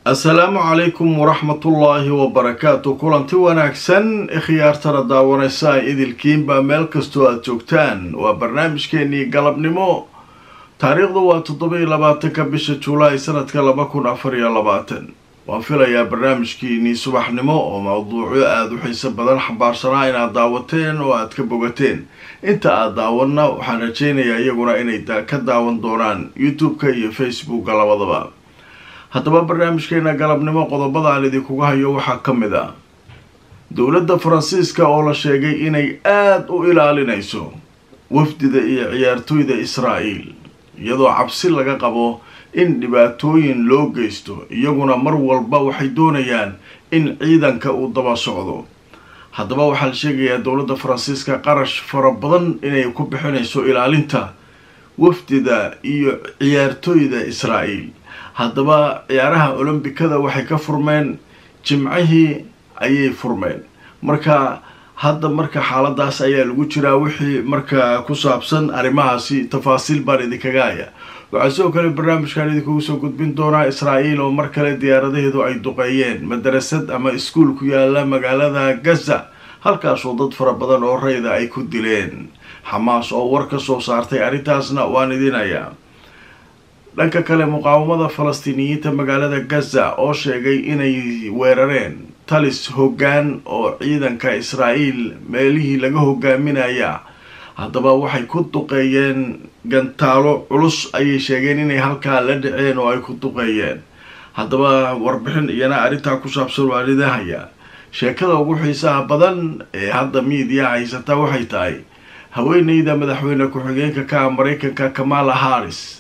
asalaamu calaykum waraxmatullaahi wabarakaatu kulanti wanaagsan ikhyaartana daawanaysa ay idilkiinba meel kastoo aada joogtaan waa barnaamijkeenii galabnimo taariikhdu waa toddoba iyo labaatanka bisha juulaay sanadka laba kun afar iyo labaatan waan filayaa barnaamijkiinii subaxnimo oo mawduucyo aada u xiiso badan xambaarsanaa inaad daawateen oo aada ka bogateen inta aada daawanna waxaan rajaynayaa iyaguna inay ka daawan doonaan youtube-ka iyo facebooka labadaba haddaba barnaamijkeena galabnimo qodobada aan idinkuga hayo waxaa ka mid ah dowladda faransiiska oo la sheegay inay aada u ilaalinayso wafdida iyo ciyaartooyda israa'iil iyadoo cabsi laga qabo in dhibaatooyin loo geysto iyaguna mar walba waxay doonayaan in ciidanka uu daba socdo haddaba waxaa la sheegayaa dowladda faransiiska qarash fara badan inay ku bixinayso ilaalinta wafdida iyo ciyaartooyda israa'iil haddaba ciyaaraha olombikada waxay ka furmeen jimcihii ayay furmeen marka hadda marka xaaladaas ayaa lagu jiraa wixii marka ku saabsan arrimahaasi tafaasiil baan idinkaga haya waxaa sidoo kale barnaamijkan idinkugu soo gudbin doonaa israa'iil oo mar kale diyaaradaheedu ay duqeeyeen madarasad ama iskuul ku yaala magaalada gaza halkaasoo dad fara badan oo rayda ay ku dileen xamaas oo war ka soo saartay arrintaasna waan idinayaa dhanka kale muqaawamada falastiiniyiinta magaalada gaza oo sheegay inay weerareen talis hoggaan oo ciidanka israa'iil meelihii laga hogaaminaya haddaba waxay ku duqeeyeen gantaalo culus ayay sheegeen inay halkaa la dhaceen oo ay ku duqeeyeen haddaba warbixin iyana arrintaa ku saabsan waa lidahaya sheekada ugu xiisaha badan ee hadda miidiya haysata waxay tahay haweeneyda madaxweyne ku-xigeenka ka ah maraykanka kamala harris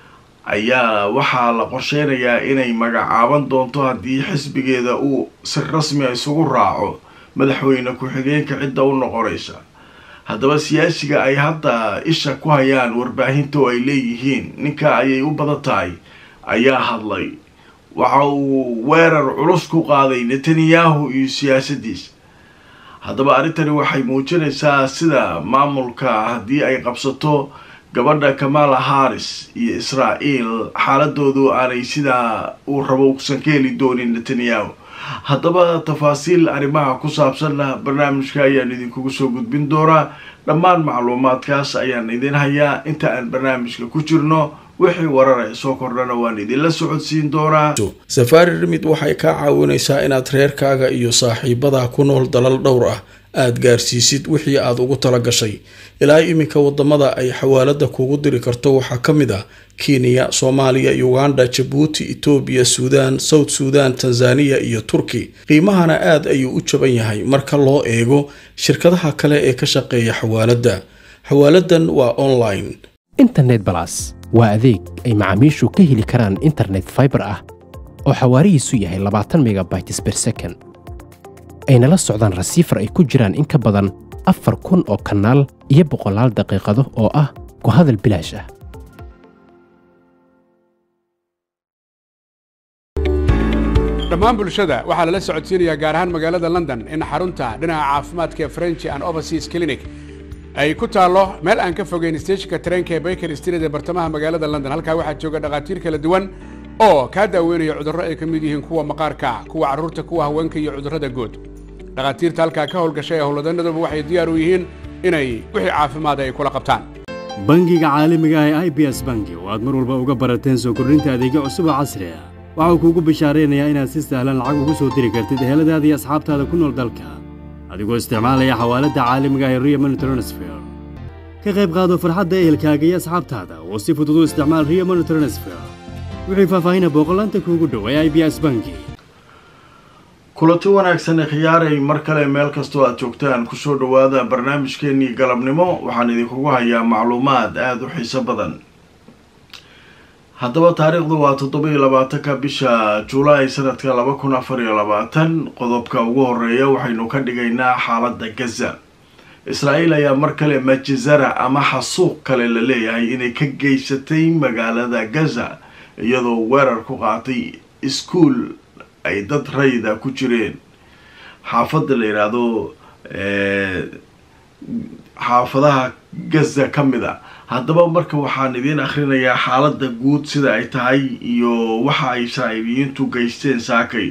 ayaa waxaa la qorsheynayaa inay magacaaban doonto haddii xisbigeeda uu si rasmi a isugu raaco madaxweyne ku-xigeenka cidda u noqonaysa haddaba siyaasiga ay hadda isha ku hayaan warbaahinta oo ay leeyihiin ninka ayay u badan tahay ayaa hadlay waxa uu weerar culus ku qaaday netanyahu iyo siyaasadiisa haddaba arrintani waxay muujinaysaa sida maamulka haddii ay qabsato gabadha kamala harris iyo israa'iil xaaladoodu aanay sidaa uu rabo usan ka heli doonin netanyahu haddaba tafaasiil arrimaha ku saabsanna barnaamijka ayaan idinkugu soo gudbin doonaa dhammaan macluumaadkaas ayaan idin hayaa inta aan barnaamijka ku jirno wixii warara soo kordhana waan idinla socodsiin doonaa safaari rimid waxay kaa caawinaysaa inaad reerkaaga iyo saaxiibadaa ku nool dalal dhowr ah aada gaarsiisid wixii aada ugu tala gashay ilaa iminka wadamada ay xawaalada kugu diri karto waxaa ka mid ah kenya soomaaliya uganda jabuuti etoobiya suudaan south suudan tanzaniya iyo turki qiimahana aad ayuu u jaban yahay marka loo eego shirkadaha kale ee ka shaqeeya xawaaladda xawaaladan waa online internet balas waa adeeg ay macaamiishu ka heli karaan internet faibar ah oo xawaarihiisu yahay labaatan megabytes ber second ayna la socdaan rasiifar ay ku jiraan in ka badan afar kun oo kanaal iyo boqolaal daqiiqado oo ah ku hadal bilaash ah dhammaan bulshada waxaa lala socodsiinayaa gaar ahaan magaalada london in xarunta dhinaca caafimaadka ee french and overseas clinic ay ku taallo meel aan ka fogeyn steeshinka tareenka ee baker street ee bartamaha magaalada london halkaa waxaa jooga dhakhaatiir kala duwan oo kaa daaweynaya cudurro ay ka mid yihiin kuwa maqaarka kuwa carruurta kuwa haweenka iyo cudurrada guud dhakhaatiirta halkaa ka howlgashay ee howlwadanaduba waxay diyaar u yihiin inay wixii caafimaada ay kula qabtaan bangiga caalamiga ah ee i b s bangi oo aad mar walba uga barateen soo kordhinta adeegyo cusub oo casri ah waxau kuugu bishaaraynayaa inaad si sahlan lacag ugu soo diri kartid eheladaada iyo asxaabtaada ku nool dalka adigoo isticmaalaya xawaaladda caalamiga ee riamon transfer ka qayb qaado farxadda ehelkaaga iyo asxaabtaada oo si fudud u isticmaal riamon transfer wixii faahfaahina booqolaanta kuugu dhow ee i b s bangi kulanti wanaagsan khiyaaray mar kale meel kastoo aad joogtaan kusoo dhowaada barnaamijkeenii galabnimo waxaan idinkugu hayaa macluumaad aada u xiiso badan haddaba taariikhdu waa toddoba iyo labaatanka bisha julaay sanadka laba kun afar iyo labaatan qodobka ugu horeeya waxaynu ka dhigaynaa xaaladda gaza israa'iil ayaa mar kale majizara ama xasuuq kale la leeyahay inay ka geysatay magaalada gaza iyadoo weerar ku qaatay iskuol ay dad rayda ku jireen xaafadda la yidhaahdo xaafadaha gaza ka mid a haddaba marka waxaan idiin akhrinayaa xaaladda guud sida ay tahay iyo waxa ay israa'iiliyiintu geysteen saakay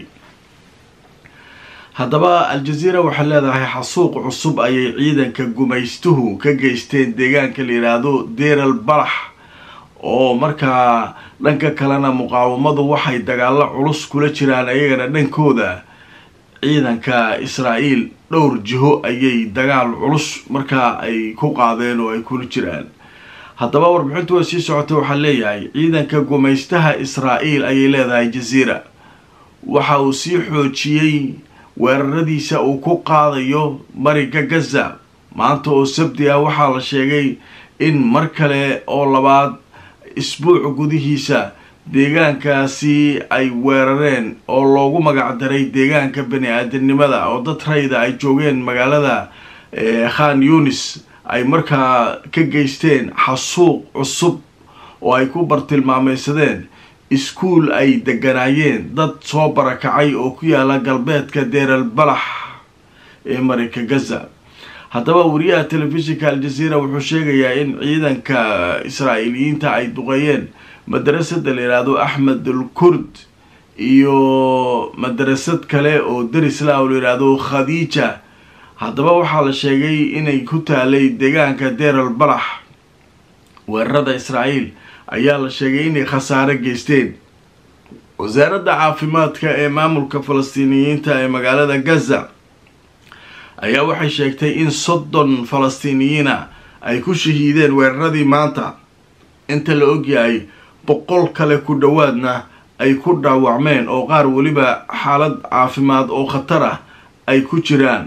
haddaba al-jazeera waxay leedahay xasuuq cusub ayay ciidanka gumaystuhu ka geysteen deegaanka la yidhaahdo deeral balax oo markaa dhanka kalena muqaawamadu waxay dagaalo culus kula jiraan ayagana dhankooda ciidanka israa'iil dhowr jiho ayay dagaal culus markaa ay ku qaadeen oo ay kula jiraan haddaba warbixintu way sii socotay waxaa leeyahay ciidanka gumaystaha israa'iil ayay leedahay jaziira waxa uu sii xoojiyey weeraradiisa uu ku qaadayo mariga gaza maanta oo sabti ah waxaa la sheegay in mar kale oo labaad isbuuc gudihiisa deegaankaasi ay weerareen oo loogu magacdaray deegaanka bani aadamnimada oo dad rayda ay joogeen magaalada khan yunis ay markaa ka geysteen xasuuq cusub oo ay ku bartilmaameysadeen iskuul ay deganaayeen dad soo barakacay oo ku yaala galbeedka deeral balax ee marinka gaza haddaba wariyaha telefishinka al-jazeera wuxuu sheegayaa in ciidanka israa'iiliyiinta ay duqeeyeen madarasada la yidhaahdo axmed al kurd iyo madarasad kale oo darisla oo la yidhaahdo khadiija haddaba waxaa la sheegay inay ku taalay deegaanka deeral balax weerarada israa'iil ayaa la sheegay inay khasaare geysteen wasaaradda caafimaadka ee maamulka falastiiniyiinta ee magaalada gaza ayaa waxay sheegtay in soddon falastiiniyiina ay ku shahiideen weeraradii maanta inta la ogyahay boqol kale ku dhowaadna ay ku dhaawacmeen oo qaar weliba xaalad caafimaad oo khatar ah ay ku jiraan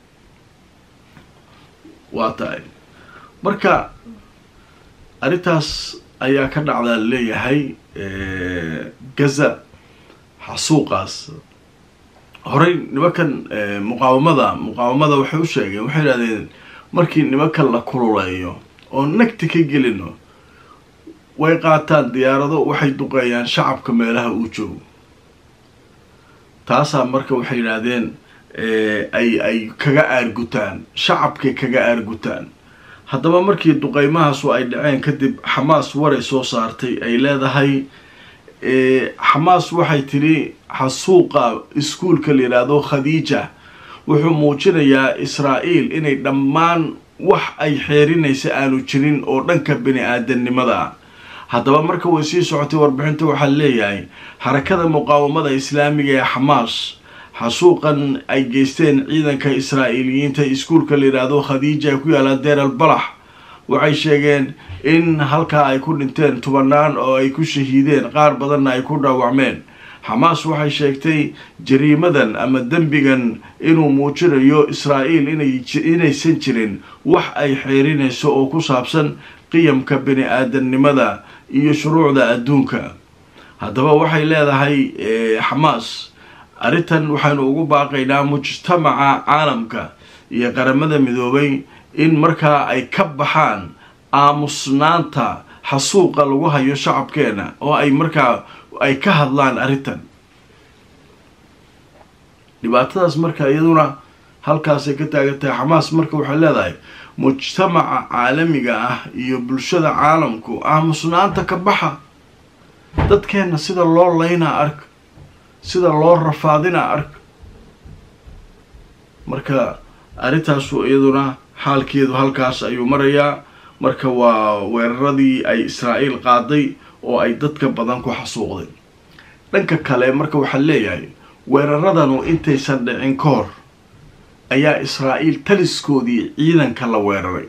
waa tahay marka arrintaas ayaa ka dhacdaa leeyahay gaza xasuuqaas horey nimankan muqaawamada muqaawamada waxay u sheegeen waxay idhahdeen markii nimankan la kululeeyo oo nagti ka gelino way qaataan diyaarado waxay duqeeyaan shacabka meelaha uu joogo taasaa marka waxay yidhaahdeen ay ay kaga aargutaan shacabkay kaga aargutaan haddaba markii duqeymahaasu ay dhaceen kadib xamaas waray soo saartay ay leedahay xamaas waxay tidhi xasuuqa iskuulka la yidhaahdo khadiija wuxuu muujinayaa israa'iil inay dhammaan wax ay xeerinaysa aanu jirin oo dhanka bani aadamnimada ah haddaba marka way sii socotay warbixinta waxaa leeyahay xarakada muqaawamada islaamiga ee xamaas xasuuqan ay geysteen ciidanka israa'iiliyiinta iskuulka la yidhaahdo khadiija ee ku yaala deeral balax waxay sheegeen in halkaa ay ku dhinteen tubanaan oo ay ku shahiideen qaar badanna ay ku dhaawacmeen xamaas waxay sheegtay jariimadan ama dembigan inuu muujinayo israa'iil inaysan jirin wax ay xeerinayso oo ku saabsan qiyamka bani aadamnimada iyo shuruucda adduunka haddaba waxay leedahay xamaas arrintan waxaynu ugu baaqaynaa mujtamaca caalamka iyo qaramada midoobay in markaa ay ka baxaan aamusnaanta xasuuqa lagu hayo shacabkeena oo ay markaa ay ka hadlaan arrintan dhibaatadaas marka iyaduna halkaasay ka taagan tahay xamaas marka waxay leedahay mujtamaca caalamiga ah iyo bulshada caalamku aamusnaanta ka baxa dadkeenna sida loo laynaa ark sida loo rafaadinaa ark marka arrintaasu iyaduna xaalkeedu halkaas ayuu marayaa marka waa weeraradii ay israa'iil qaaday oo ay dadka badan ku xasuuqday dhanka kale marka waxaa leeyahay weeraradanu intaysan dhicin ka hor ayaa israa'iil taliskoodii ciidanka la weeraray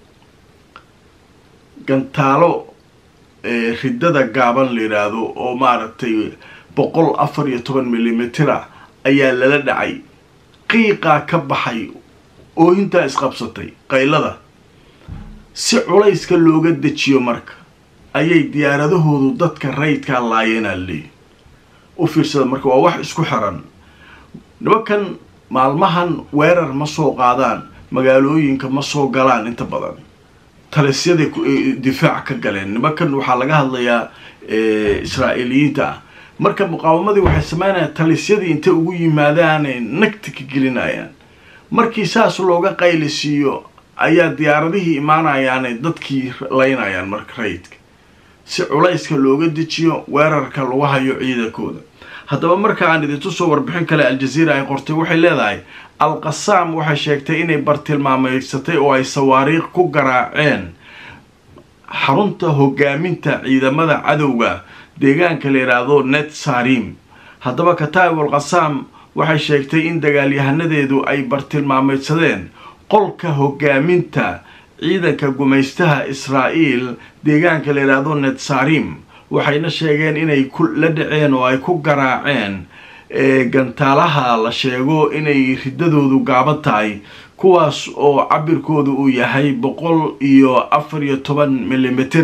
gantaalo riddada gaaban la yidhaahdo oo maaragtay boqol afar iyo toban milimitira ayaa lala dhacay qiiqaa ka baxay oohintaa isqabsatay qaylada si culayska looga dejiyo marka ayay diyaaradahoodu dadka rayidkaa laayeenaa leeyi u fiirsada marka waa wax isku xiran nimankan maalmahan weerar ma soo qaadaan magaalooyinka ma soo galaan inta badan talisyaday difaac ka galeen nimankan waxaa laga hadlayaa israa'iiliyiinta ah marka muqaawamadii waxay sameynayaan talisyadii intay ugu yimaadaanay nagti ka gelinayaan markii saas looga qaylisiiyo ayaa diyaaradihii imaanayaane dadkii laynayaan marka rayidka si culayska looga dejiyo weerarka lagu hayo ciidankooda haddaba marka aan idintu soo warbixin kale al-jaziira ay qortay waxay leedahay al-qasaam waxay sheegtay inay bartilmaameysatay oo ay sawaariikh ku garaaceen xarunta hogaaminta ciidamada cadowga deegaanka la yidhaahdo net sarim haddaba kataib al qasaam waxay sheegtay in dagaalyahanadeedu ay bartilmaameydsadeen qolka hogaaminta ciidanka gumaystaha israa'iil deegaanka la yidhaahdo net sarim waxayna sheegeen inay la dhaceen oo ay ku garaaceen gantaalaha la sheego inay riddadoodu gaaban tahay kuwaas oo cabirkoodu uu yahay boqol iyo afar iyo toban milimitir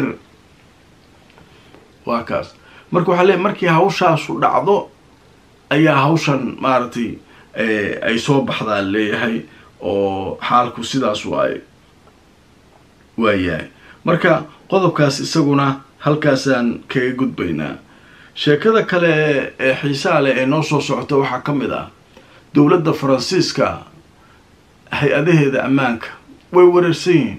waa kaas marka waxaa leey markii hawshaasu dhacdo ayaa hawshan maaragtay ay soo baxdaa leeyahay oo xaalku sidaas waay waayahay marka qodobkaas isaguna halkaasaan kaga gudbaynaa sheekada kale ee xiisaha leh ee noo soo socota waxaa ka mid ah dowladda faransiiska hay-adaheeda ammaanka way wareersan yihiin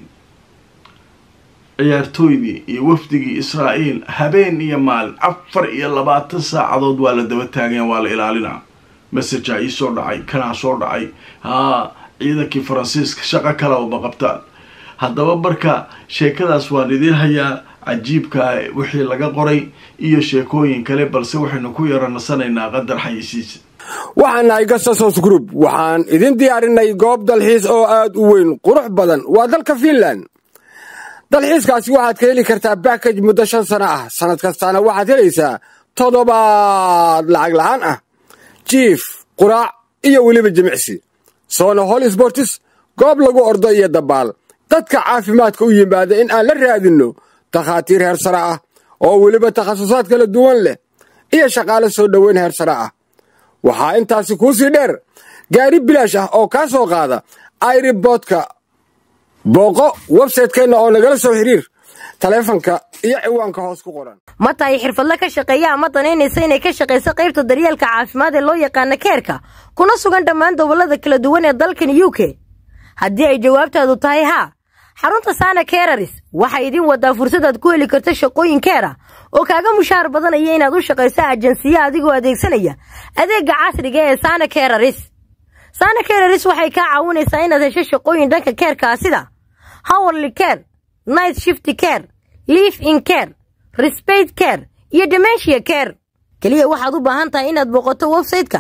ciyaartooydii iyo wafdigii israa'iil habeen iyo maalin afar iyo labaatan saacadood waa la daba taaganya waa la ilaalinaa messajaa ii soo dhacay kanaa soo dhacay haa ciidankii faransiiska shaqo kala uma qabtaan haddaba marka sheekadaas waan idiin hayaa cajiibka wixii laga qoray iyo sheekooyin kale balse waxaynu ku yara nasanaynaa qadar xayisiisa waxaan nahay gasasos group waxaan idin diyaarinay goob dalxiis oo aad u weyn qurux badan waa dalka fiinland dalxiiskaasi waxaad ka heli kartaa bakaj muddo shan sano ah sannad kastaana waxaad helaysaa toddobaad lacag la'aan ah jiif quraac iyo weliba jimicsi soona hol sbortis goob lagu ordo iyo dabaal dadka caafimaadka u yimaada in aan la raadinno takhaatiir heer sare ah oo weliba takhasusaad kala duwan leh iyo shaqaale soo dhoweyn heer sare ah waxaa intaasi kuu sii dheer gaari bilaash ah oo kaa soo qaada airiboodka booqo websaytekeenna oo nagala soo xiriir taleefanka iyo ciwaanka hoos ku qoran ma tahay xirfadle ka shaqeeya ama danaynaysa inay ka shaqayso qaybta daryeelka caafimaad ee loo yaqaana keerka kuna sugan dhammaan gobollada kala duwan ee dalkan u k haddii ay jawaabtaadu tahay haa xarunta saana keeraris waxay idin wadaa fursadaad ku heli karto shaqooyin keera oo kaaga mushaar badanaya inaad u shaqayso ajansiya adigoo adeegsanaya adeegga casriga ee saana keeraris saana keeraris waxay kaa caawinaysaa inaad hesho shaqooyin dhanka keerkaa sida howerly care night shift care liif in care resbate care iyo dementia care keliya waxaad u baahan tahay inaad booqato websayte-ka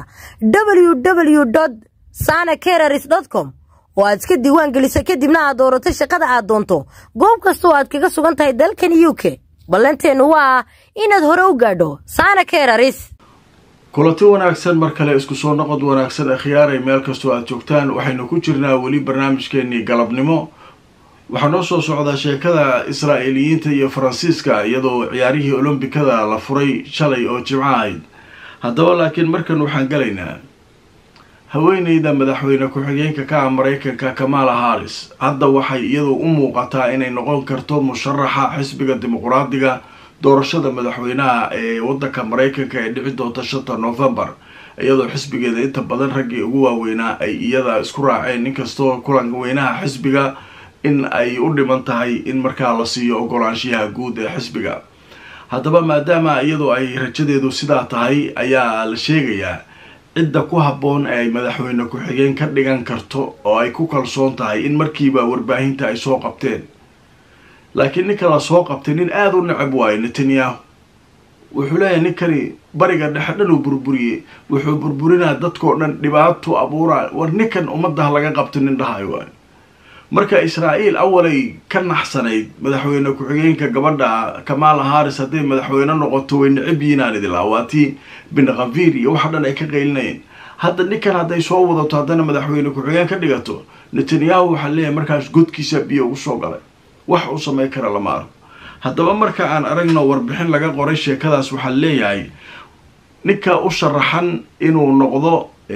www sana keeraris com oo aad iska diiwaan geliso kadibna aad doorato shaqada aad doonto goob kasta oo aad kaga sugan tahay dalkan u k ballanteennu waa inaad hore u gaadho saana keeraris kulanti wanaagsan mar kale isku soo noqod wanaagsan ee khiyaaray meel kastoo aad joogtaan waxaynu ku jirnaa weli barnaamijkeenii galabnimo waxaa noo soo socdaa sheekada israa'iiliyiinta iyo faransiiska iyadoo ciyaarihii olombikada la furay shalay oo jimco ahayd haddaba laakiin markan waxaan galaynaa haweeneyda madaxweyne ku-xigeenka ka ah maraykanka kamala harris hadda waxay iyadu u muuqataa inay noqon karto musharaxa xisbiga dimuquraadiga doorashada madaxweynaha ee wadanka maraykanka ee dhici doonta shanta novembar iyadoo xisbigeeda inta badan raggii ugu waaweynaa ay iyada isku raaceen inkastoo kulan weynaha xisbiga in ay u dhiman tahay in markaa la siiyo ogolaanshiyaha guud ee xisbiga haddaba maadaama iyadoo ay rajadeedu sidaa tahay ayaa la sheegayaa cidda ku habboon ee ay madaxweyne ku-xigeen ka dhigan karto oo ay ku kalsoon tahay in markiiba warbaahinta ay soo qabteen laakiin ninka la soo qabtay nin aada u necab waayo netanyahu wuxuu leeyahay ninkani bariga dhexe dhan uu burburiyey wuxuu burburinaa dadkao dhan dhibaato abuuraa war ninkan ummaddah laga qabta nin dhahayo waayo marka israa'iil awalay ka naxsanayd madaxweyne ku-xigeenka gabadha kamala harris hadday madaxweyne noqoto way necab yiinaan idilaa waa tii bin khafiir iyo waxa dhan ay ka qaylinayeen hadda ninkan hadday soo wadato haddana madaxweyne ku-xigeen ka dhigato netanyahu waxaa leeyahay markaas godkiisa biyo ugu soo galay wax uu samayn kara lama arko haddaba marka aan aragno warbixin laga qoray sheekadaas waxaa leeyahay ninka u sharaxan inuu noqdo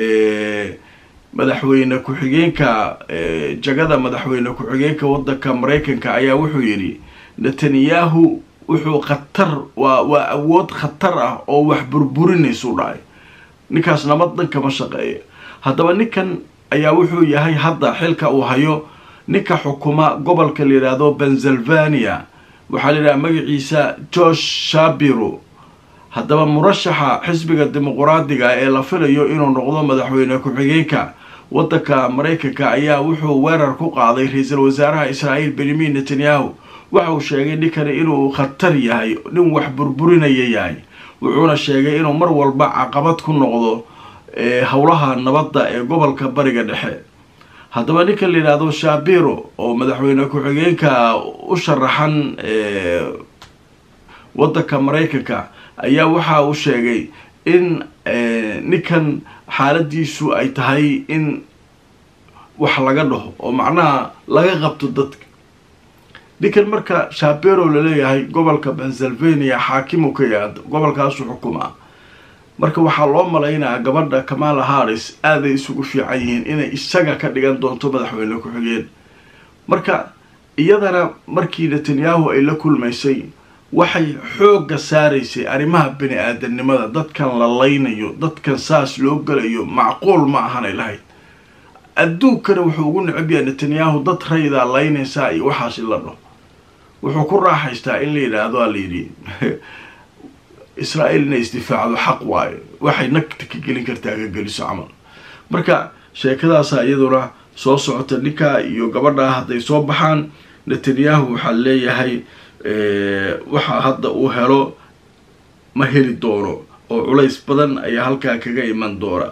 madaxweyne ku-xigeenka jagada madaxweyne ku-xigeenka wadanka maraykanka ayaa wuxuu yidhi netanyahu wuxuu khatar waa waa awood khatar ah oo wax burburinaysu dhahay ninkaas nabad dhan kama shaqeeya haddaba ninkan ayaa wuxuu yahay hadda xilka uu hayo ninka xukuma gobolka la yidhaahdo pennsylvania waxaa la yidhaha magaciisa george shabiro haddaba murashaxa xisbiga dimuquraadiga ee la filayo inuu noqdo madaxweyne ku-xigeenka waddanka maraykanka ayaa wuxuu weerar ku qaaday ra-iisul wasaaraha israa'iil benyamin netanyahu waxa uu sheegay ninkani inuu khatar yahay nin wax burburinaya yahay wuxuuna sheegay inuu mar walba caqabad ku noqdo howlaha nabadda ee gobolka bariga dhexe haddaba ninka la yidhaahdo shabiro oo madaxweyne ku-xigeenka u sharaxan waddanka maraykanka ayaa waxa uu sheegay in ninkan xaaladiisu ay tahay in wax laga dhaho oo macnaha laga qabto dadka ninkan marka shabero laleeyahay gobolka pennsylvania xaakimu ka yaad gobolkaasu xukuma marka waxaa loo malaynayaa gabadha kamala harris aaday isugu fiican yihiin inay isaga ka dhigan doonto madaxweyne ku-xigeen marka iyadana markii netanyahu ay la kulmaysay waxay xoogga saaraysay arrimaha bani aadamnimada dadkan la laynayo dadkan saas loo galayo macquul ma ahanay lahayd adduunkana wuxuu ugu necab yahay netanyahu dad raydaa laynaysaa iyo waxaas in la dhaho wuxuu ku raaxaystaa in la yidhaahdo a layidhi israa'iil inay isdifaacdo xaq waayo waxay nagta ka gelin kartaa ka geliso camal marka sheekadaasa iyaduna soo socota ninkaa iyo gabadhaa hadday soo baxaan netanyahu waxaa leeyahay waxa hadda uu helo ma heli doono oo culays badan ayaa halkaa kaga iman doona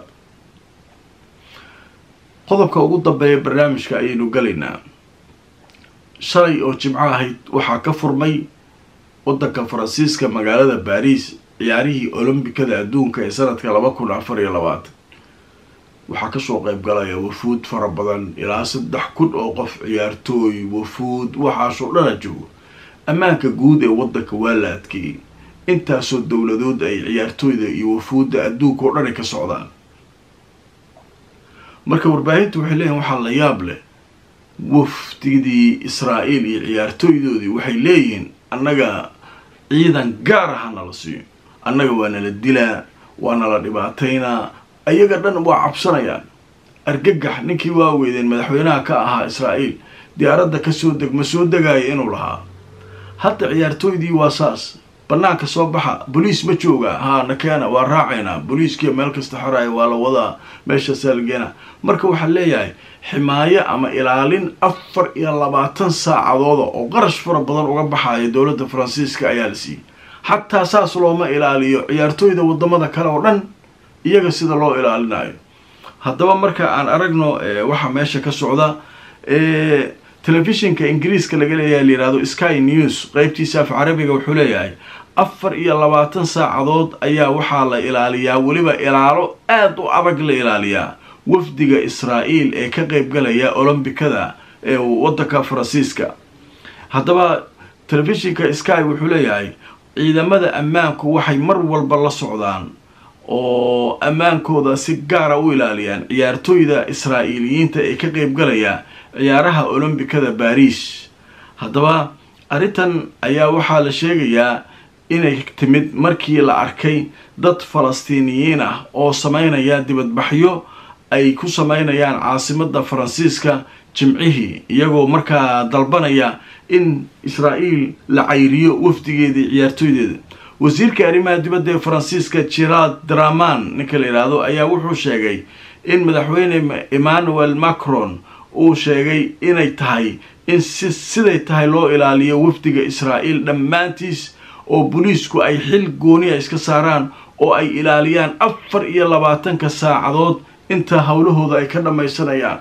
qodobka ugu dambeeya barnaamijka ayaynu galaynaa shalay oo jimco ahayd waxaa ka furmay waddanka faransiiska magaalada baariis ciyaarihii olombikada adduunka ee sanadka laba kun afar iyo labaatan waxaa kasoo qeyb galaya wafuud fara badan ilaa saddex kun oo qof ciyaartooy wafuud waxaasoo dhana joogo ammaanka guud ee waddanka waa la adkeeyey intaasoo dowladood ay ciyaartooyda iyo wafuudda adduunka oo dhani ka socdaan marka warbaahintu waxay leeyihin waxaa la yaab leh wafdigii israa'iil iyo ciyaartooydoodii waxay leeyihiin annaga ciidan gaar aha nala siiyo annaga waa nala dilaa waa nala dhibaataynaa ayaga dhan waa cabsanayaan argagax ninkii waa weydeen madaxweynaha ka ahaa israa'iil diyaaradda kasoo deg ma soo degaayo inuu lahaa hadda ciyaartooydii waa saas banaanka soo baxa boliis ma jooga haa nakeena waa raacaynaa boliiskiiyo meel kasta xoraya waa la wadaa meeshaasaa lageena marka waxaa leeyahay ximaayo ama ilaalin afar iyo labaatan saacadooda oo qarash fara badan uga baxaya dowladda faransiiska ayaa la siiyey xataa saas looma ilaaliyo ciyaartooyda wadamada kale oo dhan iyaga sida loo ilaalinayo haddaba marka aan aragno waxaa meesha ka socda telefishinka ingiriiska laga leeyahay layihahdo sky news qeybtiisa af carabiga wuxuu leeyahay afar iyo labaatan saacadood ayaa waxaa la ilaaliyaa weliba ilaalo aada u adag la ilaaliyaa wafdiga israa'iil ee ka qeybgalaya olombikada ee waddanka faransiiska haddaba telefishinka sky wuxuu leeyahay ciidamada ammaanku waxay mar walba la socdaan oo ammaankooda si gaara u ilaaliyaan ciyaartooyda israa'iiliyiinta ee ka qeybgalaya ciyaaraha olombikada baariis haddaba arrintan ayaa waxaa la sheegayaa inay timid markii la arkay dad falastiiniyiin ah oo sameynaya dibadbaxyo ay ku sameynayaan caasimadda faransiiska jimcihii iyagoo markaa dalbanaya in israa'iil la cayriyo wafdigeedii ciyaartooydeeda wasiirka arrimaha dibadda ee faransiiska gerard draman ninka la yidhaahdo ayaa wuxuu sheegay in madaxweyne emmanuel macron uu sheegay inay tahay in si siday tahay loo ilaaliyo wafdiga israa'iil dhammaantiis oo booliisku ay xil gooniya iska saaraan oo ay ilaaliyaan afar iyo labaatanka saacadood inta howlahooda ay ka dhammaysanayaan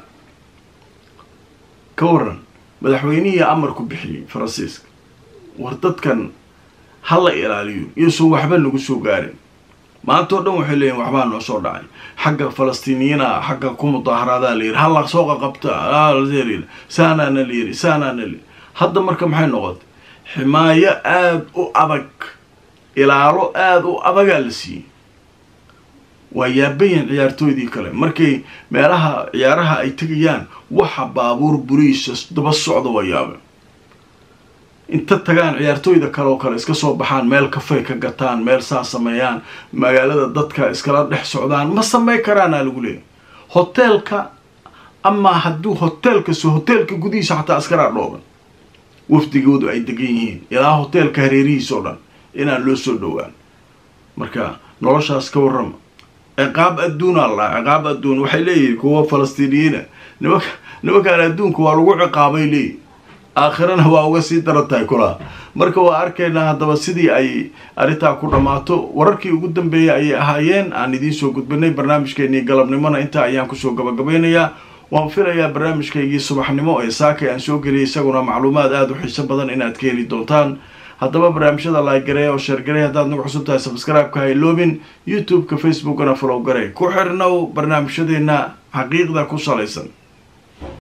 ka waran madaxweynihii amarku bixiyey faransiiska war dadkan ha la ilaaliyo iyoson waxba nagu soo gaarin maanta o dhan waxay leeyihin waxbaa noo soo dhacay xagga falastiiniyiina xagga ku mudaaharaada la yiri hala soo qaqabta saanaana la yiri saanaana la hadda marka maxay noqotay ximaayo aada u adag ilaalo aada u adagaa la siiyey waa yaabayan ciyaartooydii kale markay meelaha ciyaaraha ay tegayaan waxa baabuur buriisa daba socda waa yaabe inta tagaan ciyaartooyda kale oo kale iska soo baxaan meel kafay ka gataan meel saa sameeyaan magaalada dadka iskala dhex socdaan ma samey karaana lagu leeyay hoteelka amaa hadduu hoteelkaso hoteelka gudihiisa xataa askaraa dhooban wafdigoodu ay degan yihiin ilaa hoteelka hareerihiisa oo dhan inaan loo soo dhowaan marka noloshaas ka warrama ciqaab adduuna la ciqaab adduun waxay leeyihin kuwa falastiiniyiina nimanka nimankaan adduunka waa lagu ciqaabay leeyihin aakhirana waa uga sii daran tahay kulaa marka waa arkaynaa haddaba sidii ay arrintaa ku dhammaato wararkii ugu dambeeyay ayay ahaayeen aan idiin soo gudbinay barnaamijkeenii galabnimona intaa ayaan kusoo gabagabaynayaa waan filayaa barnaamijkaygii subaxnimo ee saakay aan soo geliyay isaguna macluumaad aada u xiiso badan inaad ka heli doontaan haddaba barnaamijyada laaggareey oo sheergarey haddaad nagu cusub tahay sabscribe-ka hayloobin youtube-ka facebookana follow garey ku xirnow barnaamijyadeena xaqiiqda ku salaysan